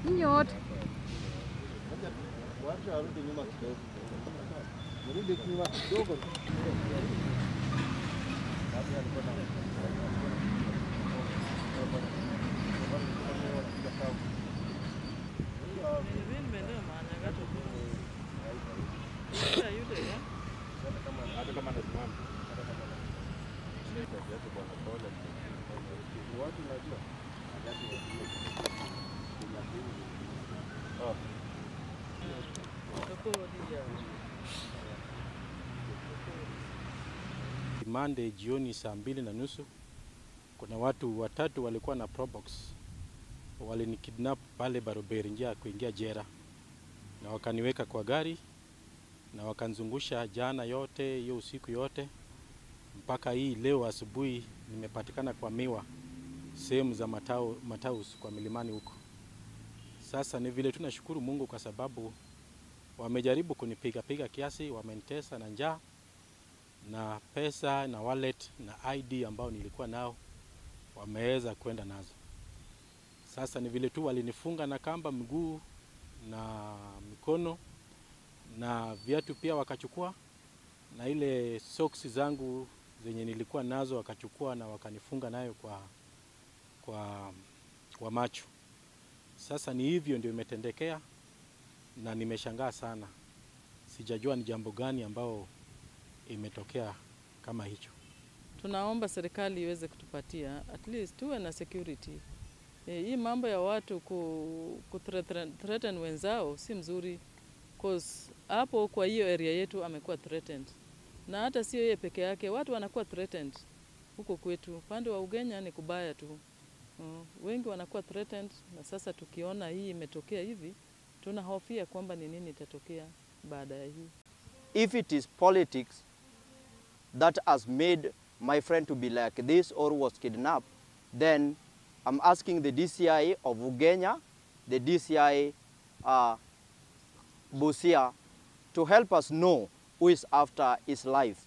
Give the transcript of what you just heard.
Nyinyi wote Wacha arudi nyuma kidogo. Rudi nyuma kidogo. Monday jioni saa mbili na nusu kuna watu watatu walikuwa na probox walinikidnap pale Baroberi njia ya kuingia jera, na wakaniweka kwa gari na wakanzungusha jana yote hiyo usiku yote mpaka hii leo asubuhi nimepatikana kwa miwa sehemu za matao, Mataus kwa milimani huko. Sasa ni vile tunashukuru Mungu kwa sababu wamejaribu kunipiga piga kiasi, wamenitesa na njaa na pesa na wallet na ID ambao nilikuwa nao wameweza kwenda nazo. Sasa ni vile tu walinifunga na kamba mguu na mikono na viatu pia wakachukua, na ile socks zangu zenye nilikuwa nazo wakachukua na wakanifunga nayo kwa, kwa, kwa macho. Sasa ni hivyo ndio imetendekea, na nimeshangaa sana, sijajua ni jambo gani ambao imetokea kama hicho. Tunaomba serikali iweze kutupatia at least tuwe na security. E, hii mambo ya watu ku, ku threaten, threaten wenzao si mzuri cause hapo kwa hiyo area yetu amekuwa threatened, na hata sio yeye peke yake, watu wanakuwa threatened huko kwetu. Upande wa Ugenya ni kubaya tu. Mm, wengi wanakuwa threatened, na sasa tukiona hii imetokea hivi, tunahofia kwamba ni nini itatokea baada ya hii. if it is politics that has made my friend to be like this or was kidnapped, then I'm asking the DCI of Ugenya, the DCI uh, Busia, to help us know who is after his life.